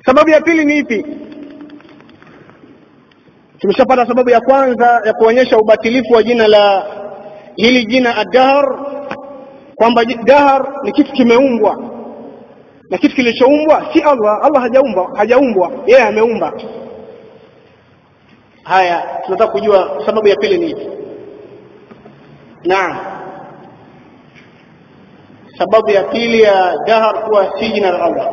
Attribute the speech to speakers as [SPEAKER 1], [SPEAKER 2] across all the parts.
[SPEAKER 1] sababu ya pili ni ipi tumeshapata sababu ya kwanza ya kuonyesha ubatilifu wa jina la hili jina ad-dahr kwamba dahr ni kitu kimeumbwa na kitu kilichoumbwa si Allah Allah hajaumbwa hajaumbwa yeye ameumba haya tunataka kujua sababu ya pili ni ipi naam sababu ya pili ya dahr kuwa si jina la Allah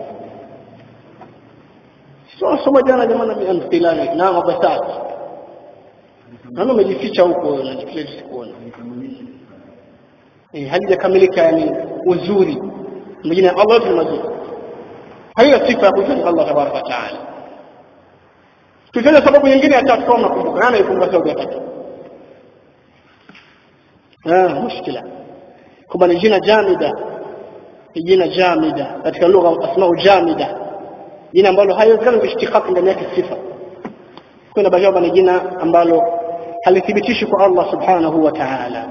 [SPEAKER 1] sio soma jana jamani bi amthilani naam abasat nani umejificha huko unajificha sikuona eh halijakamilika yani uzuri majina ya Allah ni mazuri haina sifa ya kuitwa Allah tabaraka wa taala tutaja sababu nyingine ya tatu kama nakumbuka nani ikumbuka sababu ya tatu ah mushkila kwamba ni jina jamida ni jina jamida katika lugha asmau jamida jina ambalo haiwezekani kuishtikaki ndani yake sifa kuna baadhi ni jina ambalo halithibitishi kwa Allah subhanahu wa ta'ala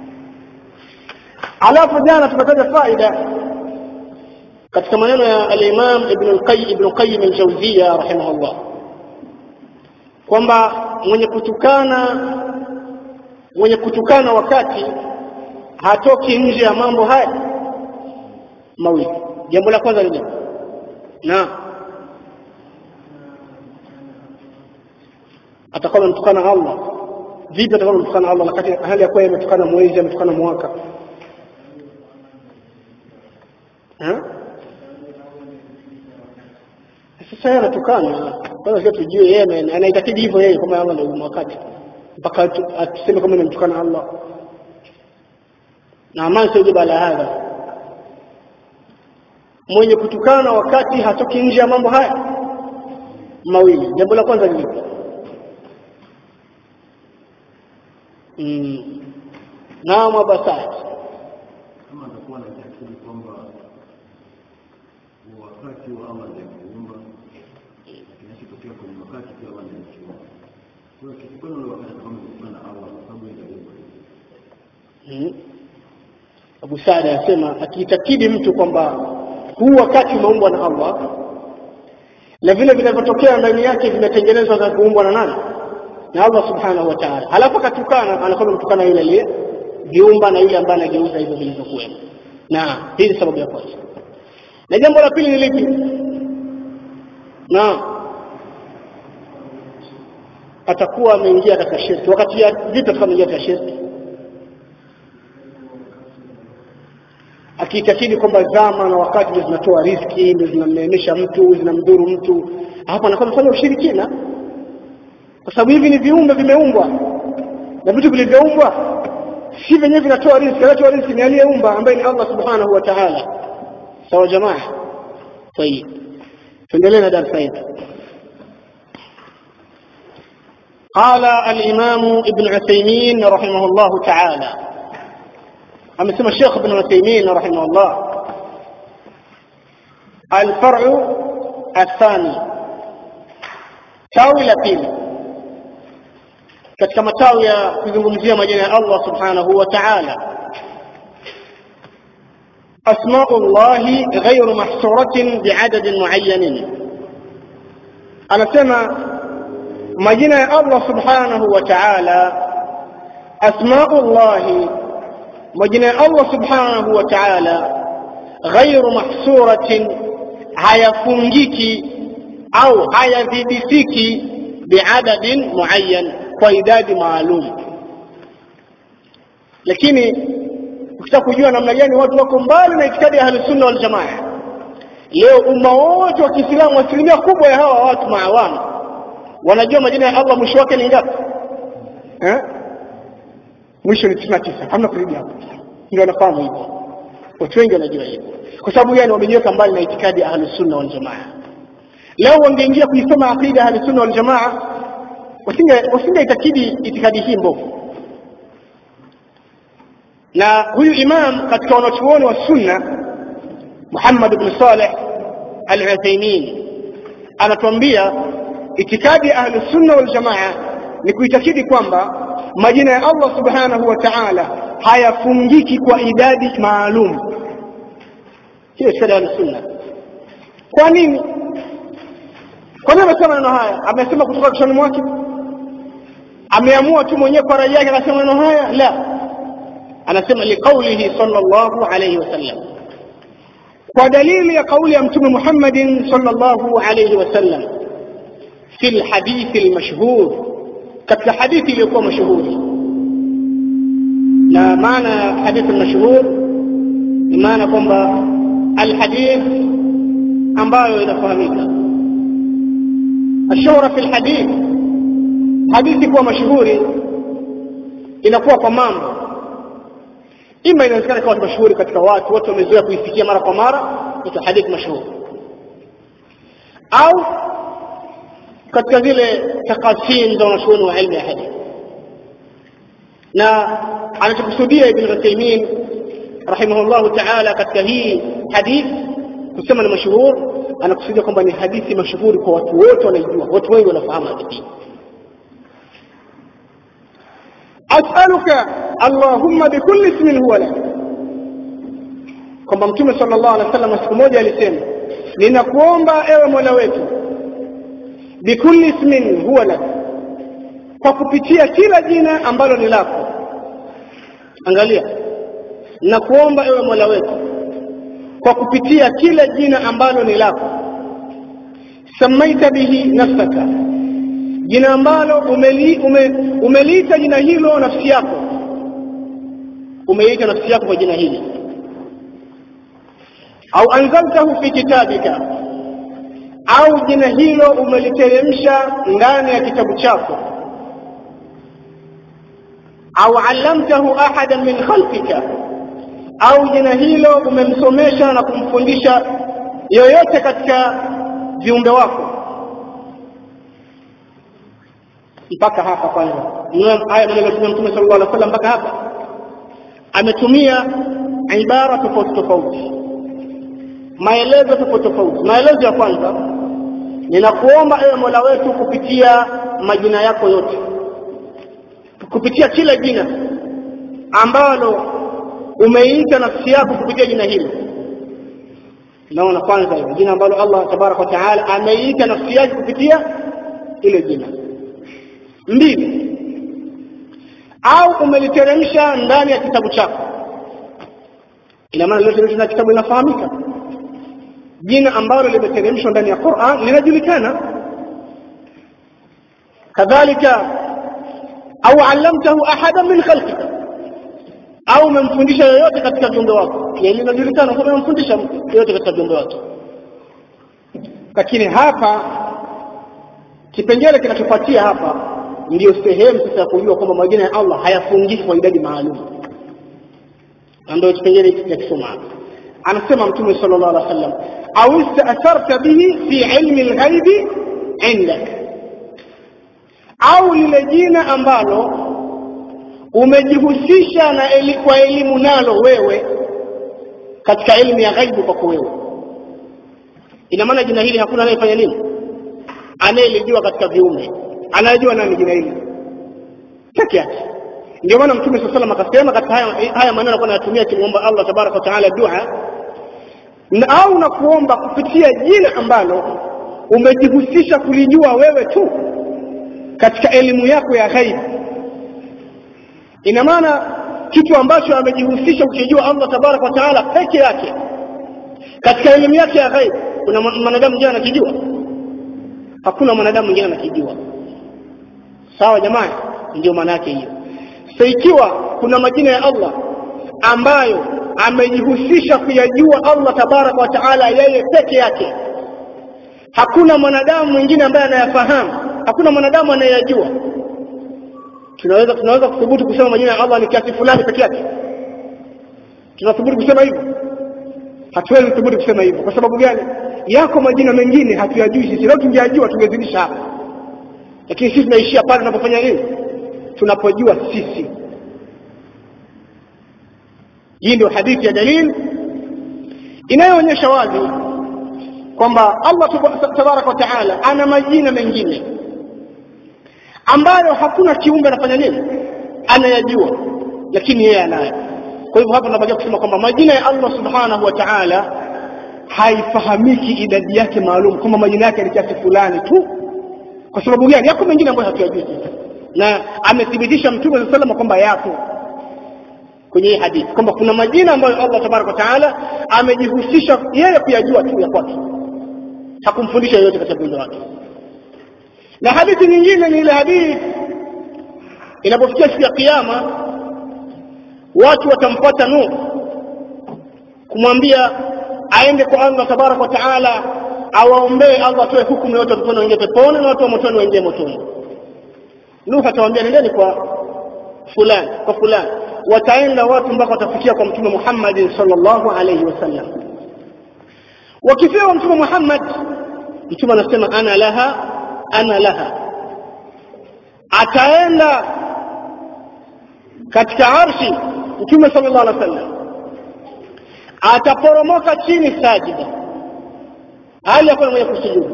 [SPEAKER 1] alafu jana tumetaja faida katika maneno ya al-Imam Ibn al-Qayyim Ibn Qayyim al-Jawziyya rahimahullah kwamba mwenye kutukana mwenye kutukana wakati hatoki nje ya mambo haya mawili jambo la kwanza ni na atakuwa amemtukana Allah vipi atakuwa amemtukana Allah wakati hali ya kuwa ametukana mwezi ametukana mwaka sasa yeye anatukana kwanza sio tujue yeye anaitakidi hivyo yeye kama Allah ndio wakati mpaka atuseme kama nimemtukana Allah na amani sio bala hadha mwenye kutukana wakati hatoki nje ya mambo haya mawili jambo la kwanza ni mm. naam abasat
[SPEAKER 2] kama atakuwa na akili kwamba wakati wa Allah ndio kuumba kinachotokea kwenye wakati pia Allah ndio kuumba kwa hiyo kitukana ule wakati kama kutokana na Allah kwa sababu ndio kuumba
[SPEAKER 1] mm. Abu Saad anasema akiitakidi mtu kwamba huu wakati umeumbwa na Allah na vile vinavyotokea ndani yake vimetengenezwa na kuumbwa na nani na Allah subhanahu wa ta'ala halafu akatukana anakuwa mtukana yule aliye viumba na yule ambaye anageuza hivyo vilivyokuwa na hii ni sababu ya kwanza na jambo la pili ni lipi na atakuwa ameingia katika shirki wakati ya vipi atakuwa ameingia katika shirki akiitakidi kwamba zama na wakati ndio zinatoa riski ndio zinamneemesha mtu zinamdhuru mtu hapa anakuwa amefanya ushirikina kwa sababu hivi ni viumbe vimeumbwa na vitu vilivyoumbwa si vyenyewe vinatoa riziki anatoa riziki ni aliyeumba ambaye ni Allah subhanahu wa ta'ala sawa jamaa طيب tuendelee na darasa yetu قال الإمام ابن عثيمين رحمه الله تعالى أما الشيخ ابن عثيمين رحمه الله الفرع الثاني تاوي لبيل katika matawi ya kuzungumzia majina ya Allah subhanahu wa ta'ala asmaullahi ghairu mahsuratin biadadin muayyanin anasema majina ya Allah subhanahu wa ta'ala asmaullahi majina ya Allah subhanahu wa ta'ala ghairu mahsuratin hayafungiki au hayadhibitiki biadadin muayyan kwa idadi maalum lakini ukitaka kujua namna gani watu wako mbali na itikadi ya ahlusunna wal jamaa leo umma wote wa Kiislamu asilimia kubwa ya hawa watu maawamu wanajua majina ya Allah mwisho wake ni ngapi eh mwisho ni 99 hamna kurudi hapo ndio wanafahamu hivyo watu wengi wanajua hivyo kwa sababu yani wamejiweka mbali na itikadi ya ahlusunna wal jamaa leo wangeingia kuisoma aqida ya ahlusunna wal jamaa wasinge wasinge itakidi itikadi hii mbovu na huyu imam katika wanachuoni wa sunna Muhammad ibn Saleh al-Uthaymeen anatuambia itikadi ya ahli sunna wal jamaa ni kuitakidi kwamba majina ya Allah subhanahu wa ta'ala hayafungiki kwa idadi maalum hiyo itikadi ya ahli sunna kwa nini kwa nini amesema maneno haya amesema kutoka kichwani mwake ameamua tu mwenyewe kwa rai yake akasema maneno haya la anasema liqaulihi sallallahu alayhi wasallam kwa dalili ya kauli ya mtume Muhammadin sallallahu alayhi wasallam fi alhadith almashhur katika hadithi iliyokuwa mashuhuri na maana ya hadithi almashhur ni maana kwamba alhadith ambayo inafahamika الشهرة في الحديث hadithi kuwa mashuhuri inakuwa kwa mambo ima inawezekana ikawa mashuhuri katika watu watu wamezoea kuisikia mara kwa mara ita hadithi mashuhuri au katika zile takasim za wanachuoni wa ilmu ya hadithi na anachokusudia ibn Uthaymeen rahimahullahu ta'ala katika hii hadithi kusema ni mashuhuri anakusudia kwamba ni hadithi mashuhuri kwa watu wote wanaijua watu wengi wanafahamu hadithi as'aluka allahumma bikulli ismin huwa lak kwamba mtume sallallahu alaihi wasallam siku moja alisema ninakuomba ewe mola wetu bikulli ismin huwa lak kwa kupitia kila jina ambalo ni lako angalia nakuomba ewe mola wetu kwa kupitia kila jina ambalo ni lako samaita bihi nafsaka jina ambalo umeli, ume, umeliita jina hilo nafsi yako umeiita nafsi yako kwa jina hili au anzaltahu fi kitabika au jina hilo umeliteremsha ndani ya kitabu chako au allamtahu ahadan min khalqika au jina hilo umemsomesha na kumfundisha yoyote katika viumbe wako mpaka hapa kwanza haya maneno ya mtume sallallahu alaihi wasallam mpaka hapa ametumia ibara tofauti tofauti maelezo tofauti tofauti maelezo ya kwanza ninakuomba ewe mola wetu kupitia majina yako yote kupitia kila jina ambalo umeiita nafsi yako kupitia jina hilo naona kwanza hilo jina ambalo Allah tabaraka wa taala ameiita nafsi yake kupitia ile jina mbili au umeliteremsha ndani ya kitabu chako ina maana liloteremshwa na kitabu linafahamika jina ambalo limeteremshwa ndani ya Qur'an linajulikana kadhalika au allamtahu ahadan min khalqika au umemfundisha yoyote katika viumbe wako hili linajulikana kwamba umemfundisha yoyote katika viumbe wake lakini hapa kipengele kinachofuatia hapa ndiyo sehemu sasa ya kujua kwamba majina ya Allah hayafungiki kwa idadi maalum ndio kipengele cha kusoma hapa anasema mtume sallallahu alaihi wasallam au ista'tharta bihi fi ilmi alghaibi indak au lile jina ambalo umejihusisha na eli, kwa elimu nalo wewe katika elimu ya ghaibu kwako wewe ina maana jina hili hakuna anayefanya nini anayelijua katika viumbe anayejua nani jina hili peke yake ndio maana mtume saa salam akasema katika haya, haya maneno alikuwa anayatumia akimwomba allah tabaraka wa taala dua na au na kuomba kupitia jina ambalo umejihusisha kulijua wewe tu katika elimu yako ya ghaibu ina maana kitu ambacho amejihusisha kukijua allah tabaraka wa taala peke yake katika elimu yake ya ghaibu kuna mwanadamu mwingine anakijua hakuna mwanadamu mwingine anakijua sawa jamaa ndio maana yake hiyo so ikiwa kuna majina ya allah ambayo amejihusisha kuyajua allah tabaraka wa taala yeye peke yake hakuna mwanadamu mwingine ambaye anayafahamu hakuna mwanadamu anayeyajua tunaweza tunaweza kuthubutu kusema majina ya allah ni kiasi fulani peke yake tunathubutu kusema hivyo hatuwezi kuthubutu kusema hivyo kwa sababu gani yako majina mengine hatuyajui sisi leo tungeyajua tungezidisha hapa lakini sisi tunaishia pale tunapofanya nini tunapojua sisi hii ndio hadithi ya dalili inayoonyesha wazi kwamba allah tabaraka wa taala ana majina mengine ambayo hakuna kiumbe anafanya nini anayajua lakini yeye anayo kwa hivyo hapa tunabakia kusema kwamba majina ya allah subhanahu wa taala haifahamiki idadi yake maalum kwamba majina yake ni kiasi fulani tu kwa sababu gani yako mengine ambayo hatuyajui sisi na amethibitisha mtume saa salama kwamba yapo kwenye hii hadithi kwamba kuna majina ambayo allah tabaraka wataala amejihusisha yeye kuyajua tu ya kwake hakumfundisha yoyote katika viumbe wake na hadithi nyingine ni ile hadithi inapofikia siku ya kiama watu watampata nuh kumwambia aende kwa allah tabaraka wataala awaombee allah atoe hukumu yote watoto waingie peponi na watu wa motoni waingie motoni nuh atawaambia nendeni kwa fulani kwa fulani wataenda watu mpaka watafikia kwa mtume muhammadin salllahu alaihi wasallam wakifika mtume muhammad mtume anasema ana laha ana laha ataenda katika arshi mtume sallallahu alaihi wasallam ataporomoka chini sajida hali ya kuwa mwenye kusujudu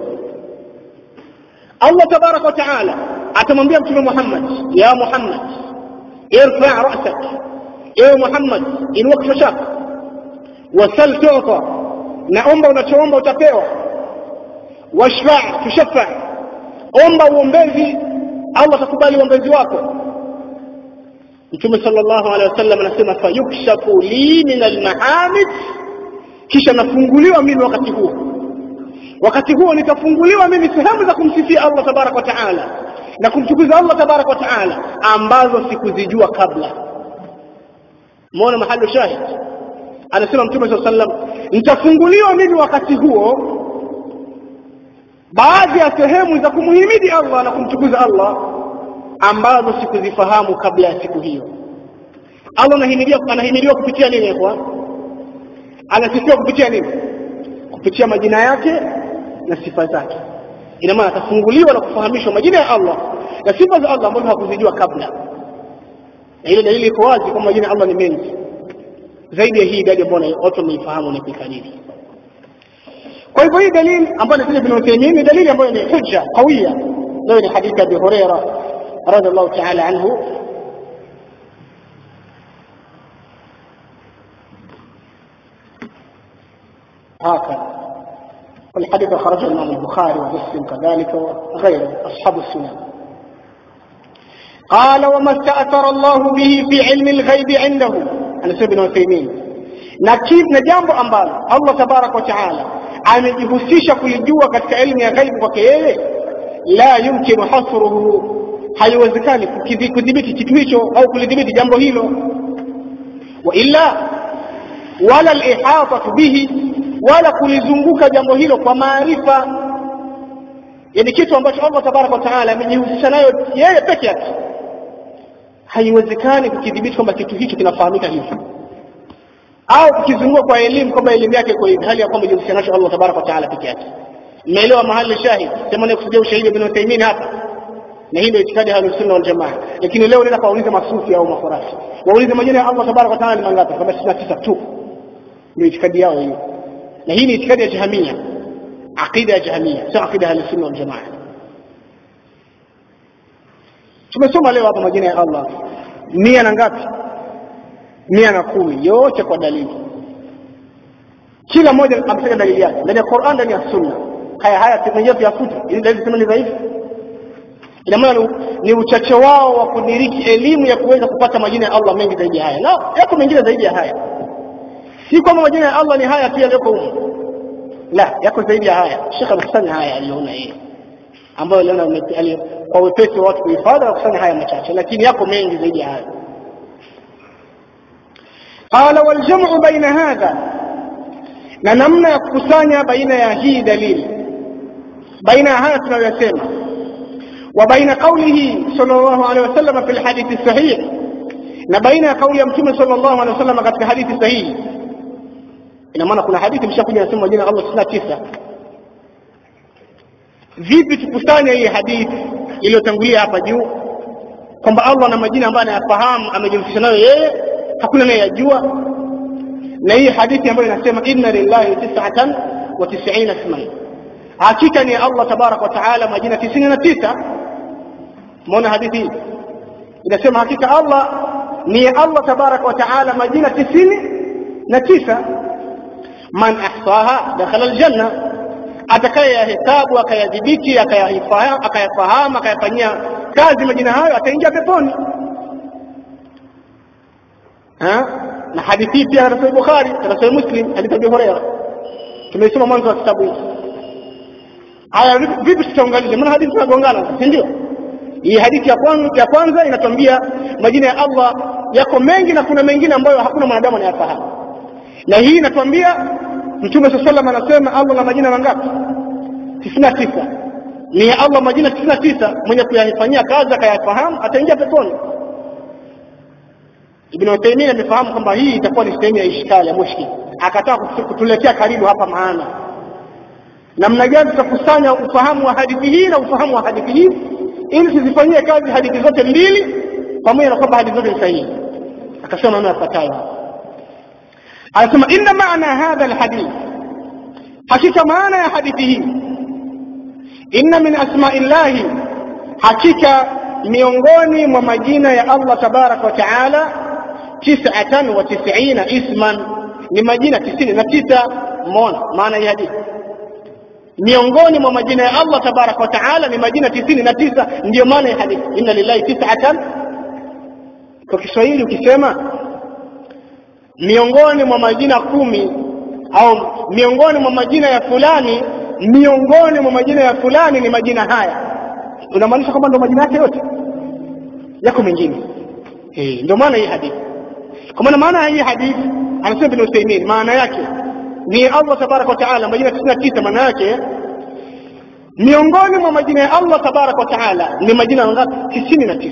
[SPEAKER 1] allah tabaraka wa taala atamwambia mtume muhammad ya muhammad irfa rasak ewe muhammad inua kichwa chako wasal tuta naomba unachoomba utapewa washfa tushafa omba uombezi allah atakubali uombezi wako mtume sallallahu alaihi wasallam anasema fayukshafu li min almahamid kisha nafunguliwa mimi wakati huo wakati huo nitafunguliwa mimi sehemu za kumsifia allah tabaraka wa taala na kumtukuza allah tabaraka wa taala ambazo sikuzijua kabla mona mahali shahid anasema mtume saa sallam nitafunguliwa mimi wakati huo baadhi ya sehemu za kumhimidi allah na kumtukuza allah ambazo sikuzifahamu kabla ya siku hiyo allah anahimiliwa anahimiliwa kupitia nini kwa anasifiwa kupitia nini kupitia majina yake na sifa zake ina maana atafunguliwa na kufahamishwa majina ya allah na sifa za allah ambazo hakuzijua kabla na ile dalili iko wazi kwamba majina ya allah ni mengi zaidi ya hii idadi ambayo watu wameifahamu na kuikariri kwa hivyo hii dalili ambayo inakuja bin Uthaymeen ni dalili ambayo ni hujja qawia nayo ni hadithi Abi Huraira radhiallahu ta'ala anhu هكذا والحديث أخرجه الإمام البخاري ومسلم كذلك وغيره أصحاب السنن قال وما استأثر الله به في علم الغيب عنده أنا ابن عثيمين na na jambo ambalo Allah tabarak wa taala amejihusisha kulijua katika elimu ya ghaibu kwake yeye la yumkinu hasruhu haiwezekani kudhibiti kitu hicho au kulidhibiti jambo hilo wa illa wala lihatatu bihi wala kulizunguka jambo hilo kwa maarifa yani kitu ambacho Allah tabarak wa taala amejihusisha nayo yeye peke yake haiwezekani kukidhibiti kwamba kitu hicho kinafahamika hivyo au kukizungua kwa elimu kwamba elimu yake iko hivi hali ya kwamba jihusisha nacho Allah tabaraka wa taala peke yake mmeelewa mahali shahid sema ni kusudia ushahidi ibn Uthaymeen hapa na hii ndio itikadi ya Ahlus-Sunna wal Jamaa lakini leo nenda kauliza masufi au makhurafi waulize majina ya Allah tabaraka wa taala ni mangapi kama 69 tu ndio itikadi yao hiyo na hii ni itikadi ya Jahamia aqida ya Jahamia sio aqida ya Ahlus-Sunna wal Jamaa tumesoma leo hapa majina ya Allah mia na ngapi mia na kumi yote kwa dalili kila mmoja ametaja dalili yake ndani ya Qur'an ndani ya Sunna haya haya tumenyewe tuyafuta ili dalili sema ni dhaifu ina maana ni uchache wao wa kudiriki elimu ya kuweza kupata majina ya Allah mengi zaidi ya haya na yako mengine zaidi ya haya si kwamba majina ya Allah ni haya pia yako huko la yako zaidi ya haya Sheikh amekusanya haya aliona yeye ambayo aliona kwa wepesi wa watu kuhifadhi na kusanya haya machache lakini yako mengi zaidi ya haya قال والجمع بين هذا na namna ya kukusanya baina ya hii dalili baina ya haya tunayoyasema wa baina qaulihi sallallahu alaihi wasallam fi lhadithi sahih na baina ya kauli ya mtume sallallahu alaihi wasallam katika hadithi sahihi ina maana kuna hadithi mshakuja nasema majina ya Allah sitini na tisa vipi tukusanya hii hadithi iliyotangulia hapa juu kwamba Allah na majina ambayo anayafahamu amejihusisha nayo yeye hakuna anayeyajua na hii hadithi ambayo inasema inna lillahi tis'atan wa tis'ina isman hakika ni Allah tabarak wa taala majina tisini na tisa muona hadithi hii inasema hakika Allah ni Allah tabarak wa taala majina tisini na tisa man ahsaha dakhala aljanna atakayeyahesabu akayadhibiti akayafahamu akayafahamu akayafanyia kazi majina hayo ataingia peponi ha? na hadithi hii pia katika Sahih Bukhari katika Sahih Muslim hadithi ya Abu Hurairah tumeisoma mwanzo wa kitabu hiki haya vipi- vipi tutaunganisha maana hadithi zinagongana si ndio hii hadithi ya kwanza, ya kwanza inatuambia majina ya Allah yako mengi na kuna mengine ambayo hakuna mwanadamu anayafahamu na hii inatuambia mtume saa salam anasema Allah na majina mangapi tisini na tisa ni ya Allah majina tisini na tisa mwenye kuyafanyia kazi akayafahamu ataingia peponi Ibn Uthaymeen amefahamu kwamba hii itakuwa ni sehemu ya ishkali ya mushkil akataka kutu- kutuletea karibu hapa maana namna gani tutakusanya ufahamu wa hadithi hii na ufahamu wa hadithi hii ili tuzifanyie kazi hadithi zote mbili pamoja na kwamba hadithi zote ni sahihi akasema maneno yafuatayo anasema inna maana hadha alhadith hakika maana ya hadithi hii inna min asmaillahi hakika miongoni mwa majina ya Allah tabaraka wa taala tisatan wa tisina isman ni majina tisini na tisa mona maana ya hadithi miongoni mwa majina ya Allah tabaraka wa taala ni majina tisini na tisa ndiyo maana ya hadithi inna lillahi tisatan kwa Kiswahili ukisema miongoni mwa majina kumi au miongoni mwa majina ya fulani miongoni mwa majina ya fulani ni majina haya unamaanisha kwamba ndo majina yake yote yako mengine eh ndio maana hii hadithi kwa maana maana ya hii hadithi anasema Ibn Uthaymeen maana yake ni Allah tabaraka wa taala majina 99 maana yake miongoni mwa majina ya Allah tabaraka wa taala ni majina mangapi 99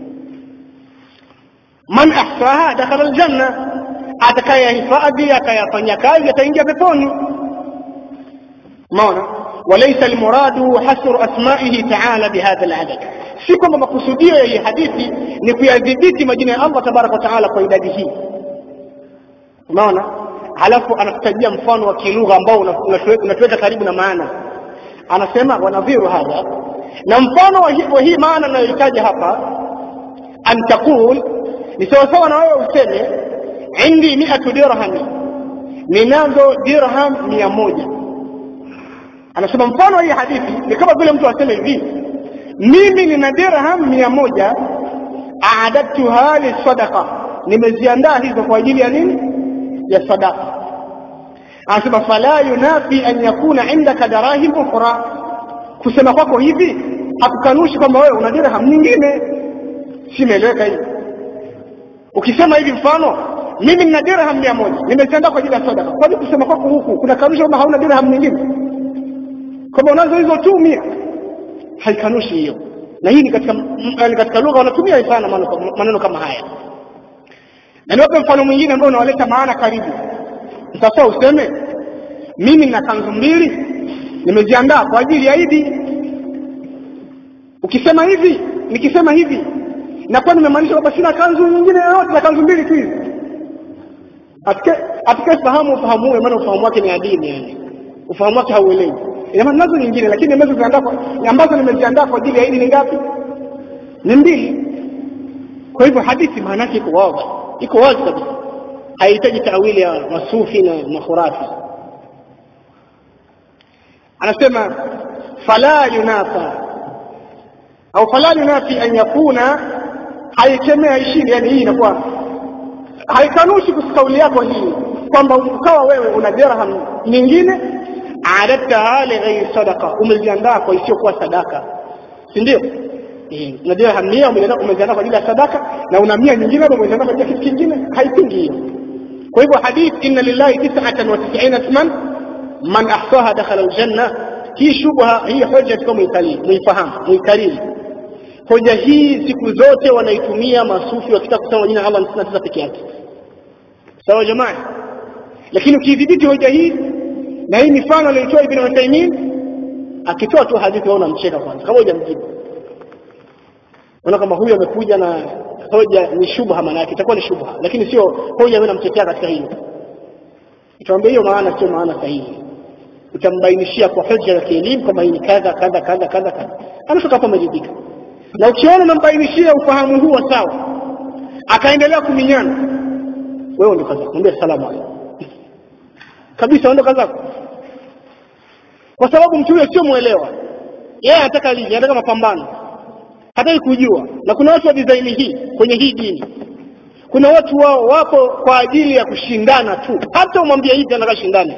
[SPEAKER 1] man ahsaha dakhala aljanna atakayehifadhi akayafanya kazi ataingia peponi maona walaysa almuradu hasru asma'ihi ta'ala bihadha aladad si kwamba makusudio ya hii hadithi ni kuyadhibiti majina ya Allah tabaraka wa taala kwa idadi hii unaona halafu anatutajia mfano wa kilugha ambao unatuweka unatuweka karibu na maana anasema wanadhiru hadha na mfano wa hii, wa hii maana anayohitaja hapa an taqul ni sawasawa na wewe useme indi miatu dirhami ninazo dirham mia moja anasema mfano wa hii hadithi ni kama vile mtu aseme hivi mimi nina dirham mia moja aadadtuha lisadaqa nimeziandaa hizo kwa ajili ya nini ya sadaqa anasema fala yunafi an yakuna indaka darahim ukhra kusema kwako hivi hakukanushi kwamba wewe una dirham nyingine simeeleweka hivi ukisema hivi mfano mimi nina dirham mia moja nimeziandaa kwa ajili ya sadaka kwani kusema kwako huku kuna kanusha kwamba hauna dirham nyingine kwamba unazo hizo tu mia haikanushi hiyo na hii ni katika ni katika lugha wanatumia sana maneno maneno kama haya na niwape mfano mwingine ambao unawaleta maana karibu sasa useme mimi nina kanzu mbili nimeziandaa kwa ajili ya Idi ukisema hivi nikisema hivi nakuwa nimemaanisha kwamba sina kanzu nyingine yoyote na kanzu mbili tu hizi atakaye fahamu ufahamu huo maana ufahamu wake ni adini yani ufahamu wake hauelewi ina maana nazo nyingine lakini nimezoziandaa ambazo nimeziandaa kwa ajili ya Idi ni ngapi ni mbili kwa hivyo hadithi maana yake iko wazi iko wazi kabisa haihitaji tawili ya masufi na makhurafi anasema fala yunafa au fala yunafi an yakuna haikemea ishini yani hii inakuwa haikanushi kauli yako hii kwamba ukawa wewe una dirham nyingine adadtaha lighairi sadaqa umeziandaa kwa isiyokuwa sadaka si ndio na dirham mia umeziandaa kwa ajili ya sadaka na una mia nyingine hapo umeziandaa kwa ajili ya kitu kingine haipingi hiyo kwa hivyo hadith inna lillahi tis'atan wa tis'ina isman man ahsaha dakhala aljanna hii shubha hii hoja tuko muifahamu muikariri hoja hii siku zote wanaitumia masufi wakitaka kusema jina Allah ni tisa peke yake sawa jamaa lakini ukidhibiti hoja hii na hii mifano aliyotoa Ibn Uthaymeen akitoa tu hadithi waona mcheka kwanza kama hujamjibu unaona kama huyu amekuja na hoja ni shubha maana yake itakuwa ni shubha lakini sio hoja wewe namtetea katika hilo utaambia hiyo maana sio maana sahihi utambainishia kwa hoja ya kielimu kama hii ni kadha kadha kadha kadha kadha anatoka hapo ameridhika na ukiona unambainishia ufahamu huo sawa akaendelea kuminyana wewe ndio kaza kumwambia salamu alaykum kabisa ondoka zako kwa sababu mtu huyo sio mwelewa yeye anataka lini anataka mapambano hataki kujua na kuna watu wa design hii kwenye hii dini kuna watu wao wapo kwa ajili ya kushindana tu hata umwambia hivi anataka shindane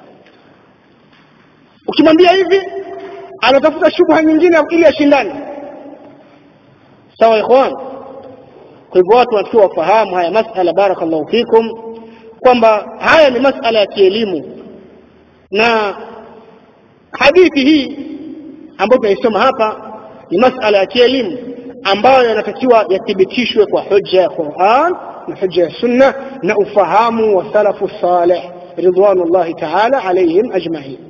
[SPEAKER 1] ukimwambia hivi anatafuta shubha nyingine ili ashindane sawa ikhwan kwa hivyo watu wanatakiwa wafahamu haya masala barakallahu fikum kwamba haya ni masala ya kielimu na hadithi hii ambayo tunaisoma hapa ni masala ya kielimu ambayo yanatakiwa yathibitishwe kwa hujja ya Qur'an na hujja ya Sunna na ufahamu wa salafu salih ridwanullahi ta'ala alayhim ajma'in.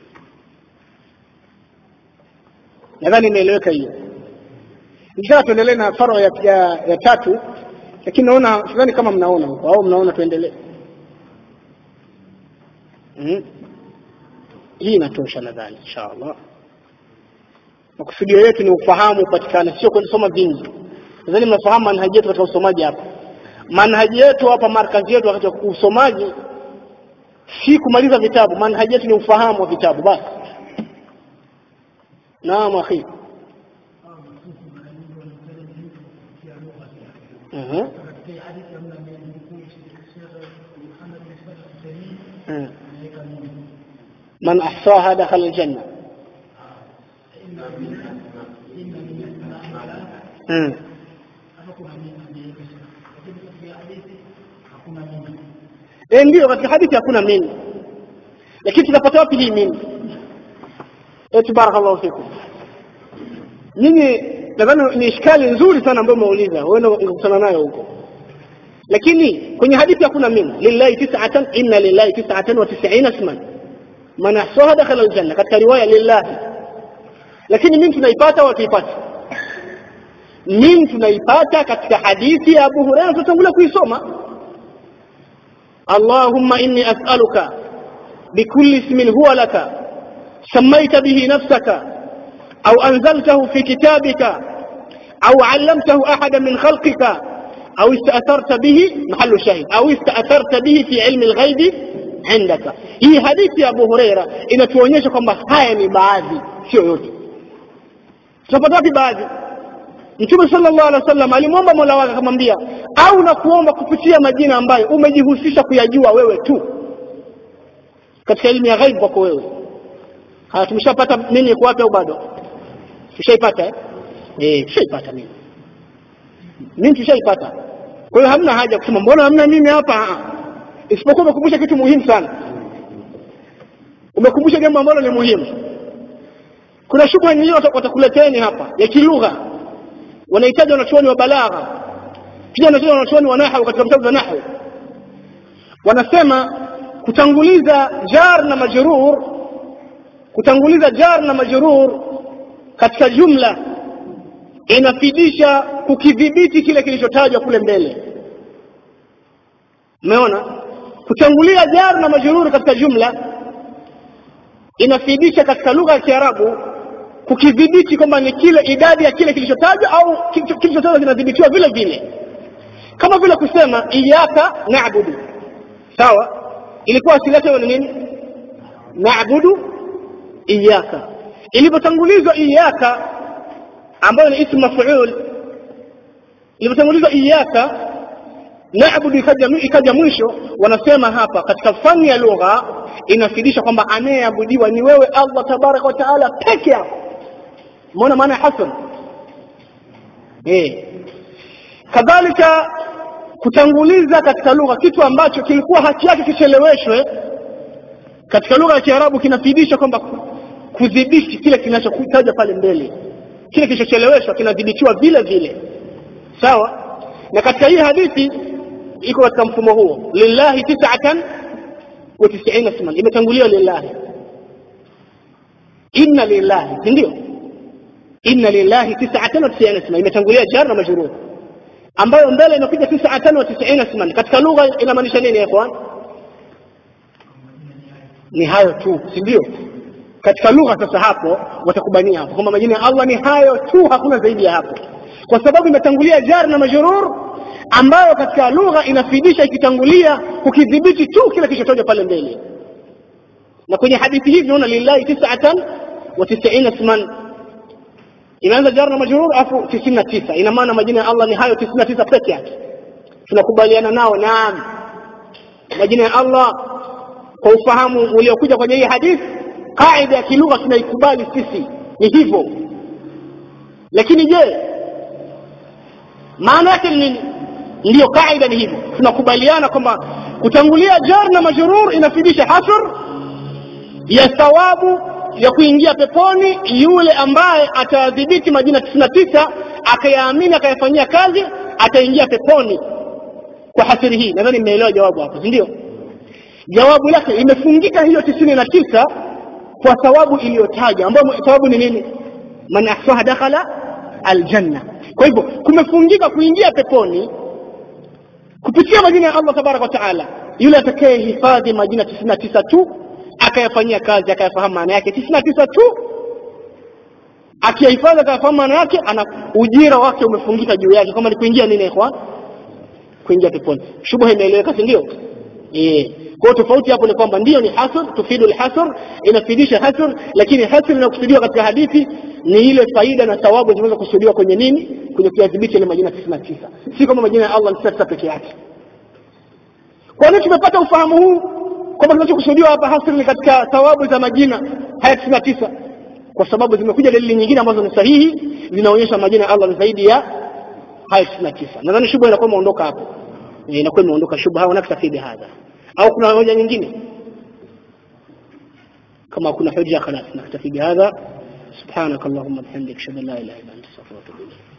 [SPEAKER 1] Nadhani imeeleweka hiyo. Nikitaka tuendelee na faro ya, ya, ya tatu, lakini naona sidhani kama mnaona huko au mnaona tuendelee. Mm. Hii inatosha nadhani inshallah makusudio yetu ni ufahamu upatikane sio kusoma vingi nadhani mnafahamu manhaji yetu katika usomaji hapa manhaji yetu hapa markazi yetu wakati wa usomaji si kumaliza vitabu manhaji yetu ni ufahamu wa vitabu basi naam akhi uh-huh. uh. man ahsaha dakhala aljanna Mm. E, ndio katika hadithi hakuna mimi, lakini tunapata wapi hii mimi? Eti barakallahu fikum. Nyinyi nadhani ni ishkali nzuri sana ambayo umeuliza, huenda ungekutana nayo huko, lakini kwenye hadithi hakuna mimi. Lillahi tis'atan inna lillahi tis'atan wa tis'ina isman man ahsaha dakhala aljanna, katika riwaya lillahi, lakini mimi tunaipata au tuipata mimi tunaipata katika hadithi ya Abu Hurairah tutatangulia kuisoma Allahumma inni as'aluka bikulli ismin huwa laka sammaita bihi nafsaka au anzaltahu fi kitabika au 'allamtahu ahadan min khalqika au ista'tharta bihi mahallu shahid au ista'tharta bihi fi ilmi al-ghaib indaka hii hadithi ya Abu Hurairah inatuonyesha kwamba haya ni baadhi sio yote tunapata wapi baadhi Mtume sallallahu alaihi wasallam alimwomba Mola wake akamwambia, au na kuomba kupitia majina ambayo umejihusisha kuyajua wewe tu katika elimu ya ghaib kwako wewe. Haya, tumeshapata nini kwa wapi au bado? Tushaipata eh? Eh, tushaipata mimi. Mimi tushaipata. Kwa hiyo hamna haja kusema mbona hamna mimi hapa? Isipokuwa umekumbusha kitu muhimu sana. Umekumbusha jambo ambalo ni muhimu. Kuna shubha nyingine watakuleteni hapa ya kilugha wanahitaji wanachuoni wa balagha pia wanahitaji wanachuoni wa nahwu katika vitabu vya nahwu wanasema kutanguliza jar na majrur kutanguliza jar na majrur katika jumla inafidisha kukidhibiti kile kilichotajwa kule mbele umeona kutangulia jar na majrur katika jumla inafidisha katika lugha ya Kiarabu kukidhibiti kwamba ni kile idadi ya kile kilichotajwa au kilichotajwa kinadhibitiwa vile vile kama vile kusema iyaka na'budu sawa ilikuwa asili yake ni nini na'budu iyaka ilipotangulizwa iyaka ambayo ni ismu maf'ul ilipotangulizwa iyaka na'budu ikaja ikaja mwisho wanasema hapa katika fani ya lugha inafidisha kwamba anayeabudiwa ni wewe Allah tabaraka wa taala peke yako umeona maana ya hasan eh kadhalika kutanguliza katika lugha kitu ambacho kilikuwa haki yake kicheleweshwe katika lugha ya Kiarabu kinafidisha kwamba kudhibiti kile kinachokuitaja pale mbele kile kilichocheleweshwa kinadhibitiwa vile vile sawa na katika hii hadithi iko katika mfumo huo lillahi tis'atan wa tis'ina isman imetanguliwa lillahi inna lillahi si ndio inna lillahi tis'atan wa tis'ina isman imetangulia jar na majrur ambayo mbele inakuja tis'atan wa tis'ina isman katika lugha inamaanisha nini ikhwan ni hayo tu si ndio katika lugha sasa hapo watakubania hapo kwamba majina ya Allah ni hayo tu hakuna zaidi ya hapo kwa sababu imetangulia jar na majrur ambayo katika lugha inafidisha ikitangulia kukidhibiti tu kile kilichotajwa pale mbele na kwenye hadithi hii tunaona lillahi tis'atan wa tis'ina isman inaanza jar na majrur afu tisini na tisa ina maana majina ya Allah ni hayo tisini na tisa peke yake tunakubaliana nao naam majina ya Allah kwa ufahamu uliokuja kwenye hii hadithi kaida ya kilugha tunaikubali sisi ni hivyo lakini je maana yake ni nini ndiyo kaida ni hivyo tunakubaliana kwamba kutangulia jar na majrur inafidisha hasr ya thawabu ya kuingia peponi yule ambaye atadhibiti majina tisini na tisa akayaamini akayafanyia kazi ataingia peponi kwa hasiri hii nadhani mmeelewa jawabu hapo si ndio jawabu lake imefungika hiyo tisini na tisa kwa thawabu iliyotaja ambayo thawabu ni nini man ahsaha dakhala aljanna kwa hivyo kumefungika kuingia peponi kupitia majina ya Allah tabaraka wa taala yule atakaye hifadhi majina tisini na tisa tu akayafanyia kazi akayafahamu maana yake tisini na tisa tu akiyahifadhi akayafahamu maana yake ana ujira wake umefungika juu yake kama ni kuingia nini ikhwan kuingia peponi shubha imeeleweka si ndio eh kwa tofauti hapo ni kwamba ndio ni hasr tufidu alhasr inafidisha hasr lakini hasr inakusudiwa katika hadithi ni ile faida na thawabu zinaweza kusudiwa kwenye nini kwenye kuyadhibiti ile majina 99 si kama majina ya Allah ni 99 peke yake kwa nini tumepata ufahamu huu kwamba kinachokusudiwa hapa hasr ni katika thawabu za majina haya 99 kwa sababu zimekuja dalili nyingine ambazo ni sahihi zinaonyesha majina ya Allah ni zaidi ya haya 99 nadhani shubha inakuwa imeondoka hapo inakuwa imeondoka shubha wanaktafi bihadha au kuna hoja nyingine kama kuna hoja خلاص نكتفي بهذا سبحانك اللهم وبحمدك اشهد ان لا اله الا انت استغفرك واتوب اليك